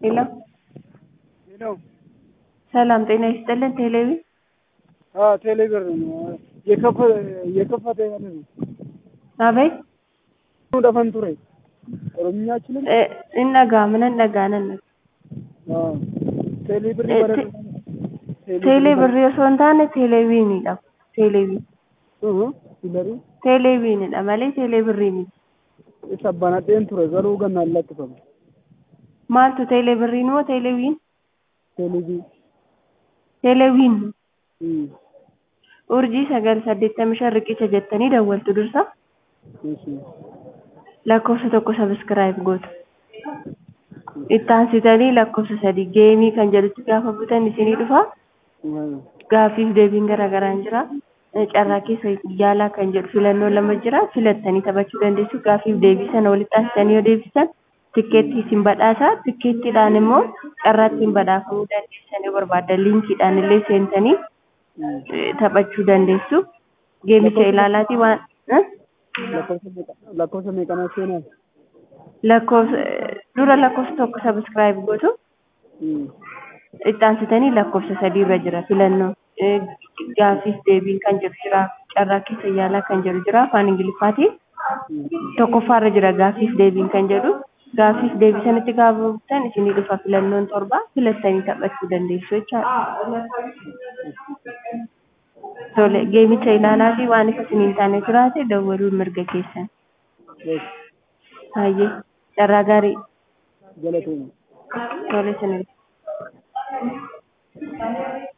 ሄሎ ሄሎ ሰላም ጤና ይስጥልን። ቴሌቪ አዎ ቴሌብር ነው የከፈ የከፈተ ያለ ነው አቤት ደፈን ቱሬ ኦሮምኛ አችልም እ እነጋ ምን እነጋ ነን አዎ ቴሌብር እ በረ ቴሌ ብሪ osoo hin taane teeleviiniidha teelevi እህ ሲለሩ teeleviiniidha malee teelee birrii miti isa banadheen ture garuu gannaan lakkifame maaltu teelee birriin moo teeleviin teelevi teeleviin እህ urjii sagal saddeettamii shan riqicha jettanii dawwaltu dursa እሺ lakkoofsa tokko sabiskiraayib gootu ittaansitanii lakkoofsa sadii geemii kan jedhutti gaafa butan isinii dhufa gaaffiif deebiin garaagaraan jira carraa keessa yaalaa kan jedhu filannoo lama jira filattanii taphachuu dandeessu gaaffiif deebii sana walitti aansitanii yoo deebisan tikkeettii isin badhaasa tikkeettiidhaan immoo carraa ittiin badhaafamuu dandeessan yoo barbaaddan liinkiidhaan illee seentanii eh, taphachuu dandeessu geemicha ilaalaatii waan eh? lakkoofsa meeqa- lakkoofsa meeqanaa seenaa lakkoofsa dura lakkoofsa tokko sabiskiraayib gootu እህ ittaansitanii lakkoofsa sadii irra jira filannoo Eh, gaaffiif deebiin kan jedhu jira carraa keessa yaalaa kan jedhu jira afaan ingiliffaatiin tokkoffaarra jira gaaffiif deebiin kan jedhu gaaffiif deebii sanatti gaafa butan isinii dhufa filannoon torba filattanii taphachuu dandeessu jechaadha. Tole geemicha ilaalaa fi waan isa isiniin taane jiraate dawwaluun mirga keessan. Hayyee carraa gaarii galatooma tole isinii.